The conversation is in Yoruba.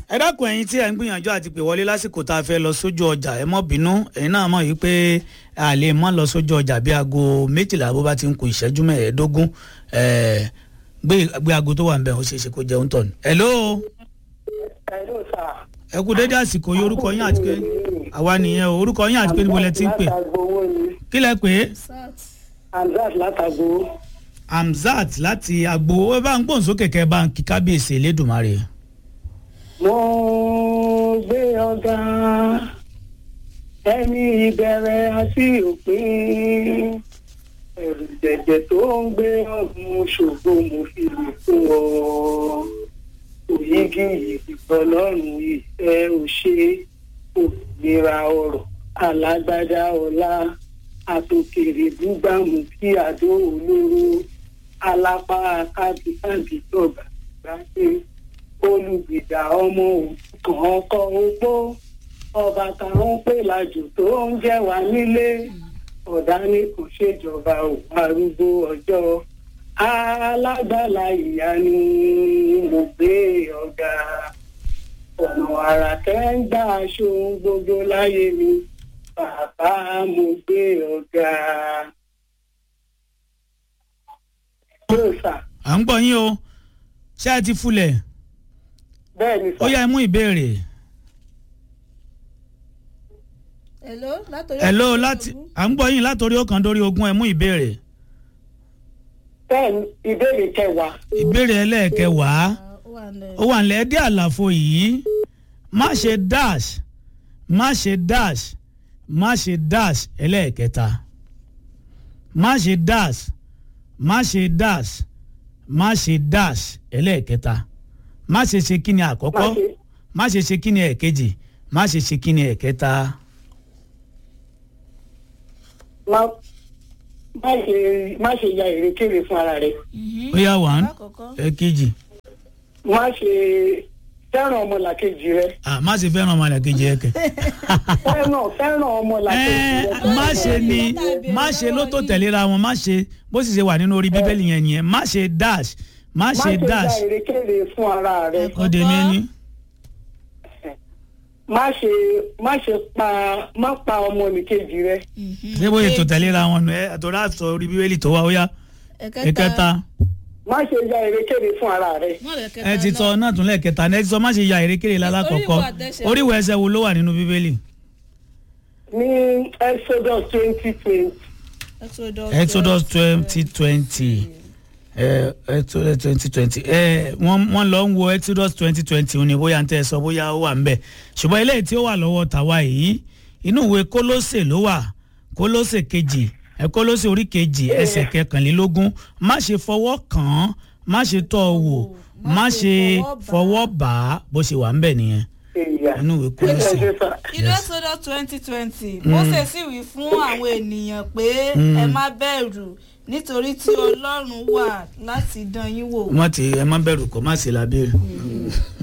ẹ dákun ẹ̀yin tí ẹ ń gbìyànjú àti pè wọlé lásìkò tá a fẹ́ lọ sójú ọjà ẹ mọ́ bínú ẹ̀yin náà mọ̀ yìí pé a lè mọ́ lọ sójú ọjà bí aago méjìlá bó bá ti ń ku ìṣẹ́jú mẹ́ẹ̀ẹ́dógún ẹ̀ẹ́ gbé gbé aago tó wà ń bẹ̀ ó ṣeé ṣe kó jẹun tọ̀ ni. hello Hello, sir. ẹ kú dédé àsìkò yìí orúkọ yín àti pé àwa nìyẹn o orúkọ yín àti pé níbo lẹ ti ń pè Látàgbowó ni. kí lẹ pè é Hamzat látàgbowó. Hamzat láti agbo ó bá ń gbóhùn sókè kẹ bá ń kí kábíyèsí elédùnmarè. Mo gbé ọ̀gá ẹni ìbẹ̀rẹ̀ àti òpin. Ẹ̀rù jẹ̀jẹ̀ tó ń gbé ọ̀gbun ṣògo mo fi lè fún ọ. Òyìgì ìfọlọ́run ìfẹ́ òṣè òmìnira ọ̀rọ̀ alágbádá ọlá àtòkèrè búgbàmù kí àdó olóró alápá kábíkábí tọ̀gbà gbáṣẹ́ olùgbèjà ọmọ òkùnkàn ọkọ ogbó ọba táwọn pè lájò tó ń jẹ wá nílé ọ̀dà ni kò ṣèjọba òun arúgbó ọjọ́ alágbàlá ìyá ni mo gbé ọ̀gá ọ̀nà àrà tẹ́ ń gbà aṣọ ohun gbogbo láyé mi bàbá mo gbé ọ̀gá. yóò sà à ń gbọ́ yín o ṣé ẹ ti fulẹ̀ bẹ́ẹ̀ ni ó sà. yá ẹ mú ìbéèrè. hello látòrí hello ọ̀kan láti ogún. à ń gbọ́ yín látòrí ọ̀kan dórí ogún ẹ mú ìbéèrè. bẹ́ẹ̀ ni ìbéèrè kẹwàá ìbéèrè ẹlẹ́ẹ̀kẹwàá Ah, ó wà nílẹ̀. ó wà nílẹ̀ dé àlàfo yìí má ṣe dash má ṣe dash má ṣe dash ẹlẹ́ẹ̀kẹta má ṣe dash má ṣe dash má ṣe dash ẹlẹ́ẹ̀kẹta má ṣe ṣe kí ni àkọ́kọ́ Má ṣe- má ṣe ṣe kí ni ẹ̀kejì má ṣe ṣe kí ni ẹ̀kẹta. má má ṣe má ṣe ya èrèkèrè fún ara rẹ Mhm. ó yá one lákọ̀ọ́kọ́ ẹ̀kejì má ṣe fẹ́ràn ọmọlàkejì rẹ ah má ṣe fẹ́ràn ọmọ àlàkejì ẹ̀kẹ́. fẹ́ràn fẹ́ràn ọmọlàkejì rẹ. ẹ má ṣe ni má ṣe ló tó tẹ̀léra wọn má ṣe bó sì ṣe wà nínú orí bíbélì yẹn nìyẹn má ṣe dash má má ṣe ṣe ya dash èrèkèrè fún ara rẹ ó dé mí ní. má ṣe má ṣe pa má pa ọmọnìkejì rẹ Mhm. ṣé bóyá ètò Kejì. tẹ̀léra wọn nù ẹ àtọ́rọ́ àtọ́ orí bíbélì tó wá ó yá ẹ̀kẹta má ṣe ya èrèkèrè fún ara rẹ Mọ́ lẹ̀ kẹta ẹ ti náà. sọ náà tún lẹ́ẹ̀kẹta ẹ ti sọ má ṣe ya erékèrè lálákọ̀ọ́kọ́ Oríwọ̀ àtẹsẹ̀. oríwọ̀ ẹsẹ̀ wo ló wà nínú bíbélì ní exodus twenty twenty Exodus exodus twenty twenty exodus twenty twenty wọ́n lọ ń wo exodus twenty twenty ní bóyá ń tẹ́ ẹ sọ bóyá ó wà ń bẹ̀ ṣùgbọ́n eléyìí tí ó wà lọ́wọ́ tàwa yìí inú ìwé kólósè ló wà kólósè kejì ẹ kólósè orí kejì ẹsẹ̀ kẹkànlélógún má ṣe fọwọ́ kàn án má ṣe tọ́ ọ wò má ṣe fọwọ́ bà á bó ṣe wà ń bẹ̀ nìyẹn èèyàn inú ìwé ẹ kólósè. ṣe sà inú Exodus twenty twenty Mósè sì wí fún àwọn ènìyàn pé ẹ má bẹ̀rù nítorí tí Ọlọ́run wà láti dán yín wò. wọ́n ti ẹ má bẹ̀rù kó má ṣe lábẹ́rẹ́